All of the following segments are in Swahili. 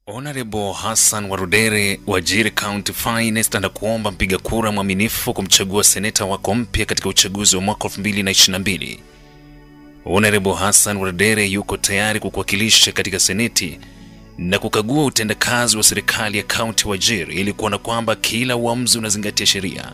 Honorable Hassan Warudere wa Jiri County Finest anakuomba mpiga kura mwaminifu kumchagua seneta wako mpya katika uchaguzi wa mwaka 2022. Honorable Hassan Warudere yuko tayari kukuwakilisha katika seneti na kukagua utendakazi wa serikali ya kaunti Wajir ili kuona kwamba kila uamuzi unazingatia sheria.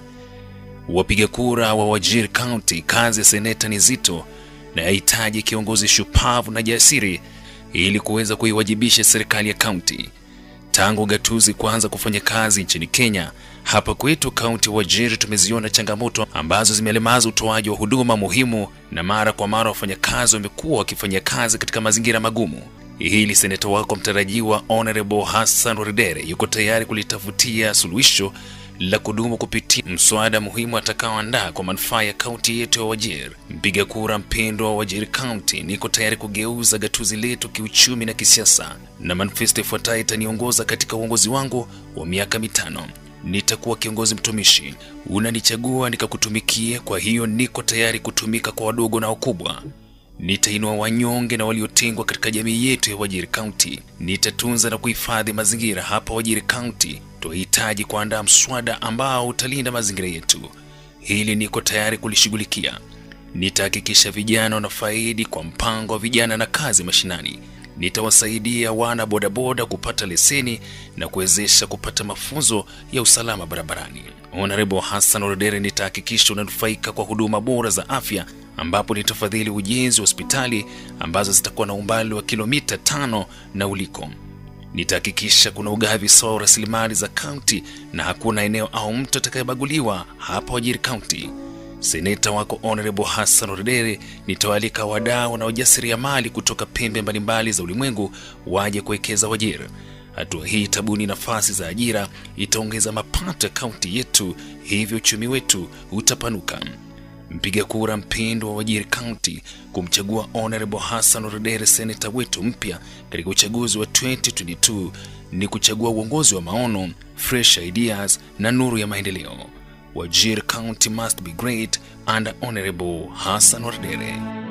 Wapiga kura wa Wajir County, kazi ya seneta ni zito na yahitaji kiongozi shupavu na jasiri ili kuweza kuiwajibisha serikali ya kaunti. Tangu gatuzi kuanza kufanya kazi nchini Kenya, hapa kwetu kaunti Wajir tumeziona changamoto ambazo zimelemaza utoaji wa huduma muhimu, na mara kwa mara wafanyakazi wamekuwa wakifanya kazi katika mazingira magumu. Hili seneta wako mtarajiwa Honorable Hassan Waridere yuko tayari kulitafutia suluhisho la kudumu kupitia mswada muhimu atakaoandaa kwa manufaa ya kaunti yetu ya Wajir. Mpiga kura mpendwa wa Wajir County, niko tayari kugeuza gatuzi letu kiuchumi na kisiasa, na manifesto ifuatayo itaniongoza katika uongozi wangu wa miaka mitano. Nitakuwa kiongozi mtumishi, unanichagua nikakutumikie. Kwa hiyo niko tayari kutumika kwa wadogo na wakubwa. Nitainua wanyonge na waliotengwa katika jamii yetu ya Wajir County. Nitatunza na kuhifadhi mazingira hapa Wajir County. Tunahitaji kuandaa mswada ambao utalinda mazingira yetu. Hili niko tayari kulishughulikia. Nitahakikisha vijana wanafaidi kwa mpango wa vijana na kazi mashinani. Nitawasaidia wana bodaboda kupata leseni na kuwezesha kupata mafunzo ya usalama barabarani. Honorable Hassan Orodere, nitahakikisha unanufaika kwa huduma bora za afya ambapo nitafadhili ujenzi wa hospitali ambazo zitakuwa na umbali wa kilomita tano na uliko. Nitahakikisha kuna ugavi sawa wa rasilimali za kaunti na hakuna eneo au mtu atakayebaguliwa hapa Wajir County. Seneta wako Honorable Hassan Orodere, nitawaalika wadau na wajasiriamali kutoka pembe mbalimbali za ulimwengu waje kuwekeza Wajir. Hatua hii itabuni nafasi za ajira, itaongeza mapato ya kaunti yetu, hivyo uchumi wetu utapanuka. Mpiga kura mpendwa wa Wajir County kumchagua Honorable Hassan Orodere seneta wetu mpya katika uchaguzi wa 2022 ni kuchagua uongozi wa maono, fresh ideas na nuru ya maendeleo. Wajir County must be great under Honorable Hassan Orodere.